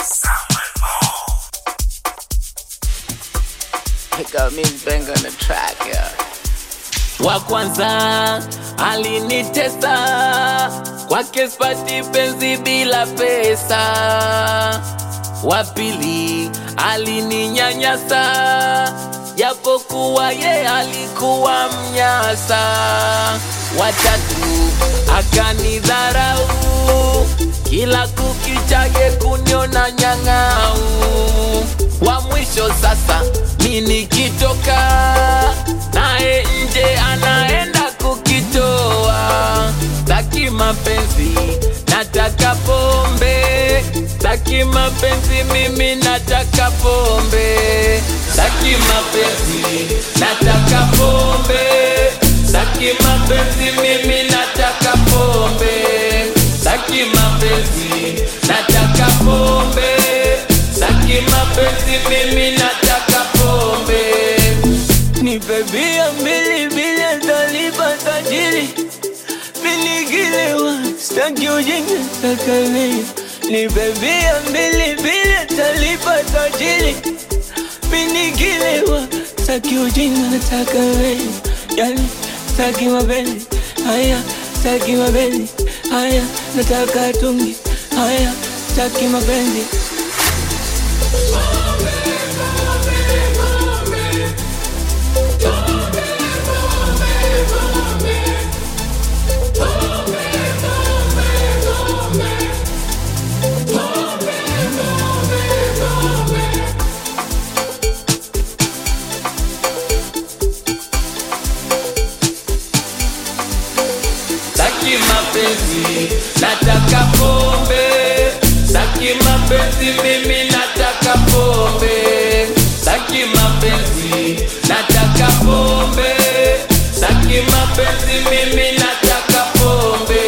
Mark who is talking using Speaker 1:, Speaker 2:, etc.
Speaker 1: Pick up me bang on the track, yeah.
Speaker 2: wa kwanza alinitesa kwake spati penzi bila pesa wa pili alininyanyasa japokuwa ye alikuwa mnyasa watatu akanidharau kila kukichage kuniona nyang'au wa mwisho sasa mi nikitoka naye nje anaenda kukitoa taki mapenzi nataka pombe taki mapenzi mimi nataka pombe taki mapenzi nataka pombe taki mapenzi mimi nataka pombe taki mapenzi nataka pombe taki mapenzi mimi nataka pombe nipe bia mbili bila talipa tajiri minigilewa staki ujinga takaleyo nipe bia mbili bila talipa tajiri minigilewa staki ujinga nataka wewe yani staki mapenzi haya staki mapenzi haya nataka tungi haya staki mapenzi Saki mapenzi, nataka pombe. Saki mapenzi, mimi nataka pombe. Saki mapenzi, nataka pombe. Saki mapenzi, mimi nataka pombe.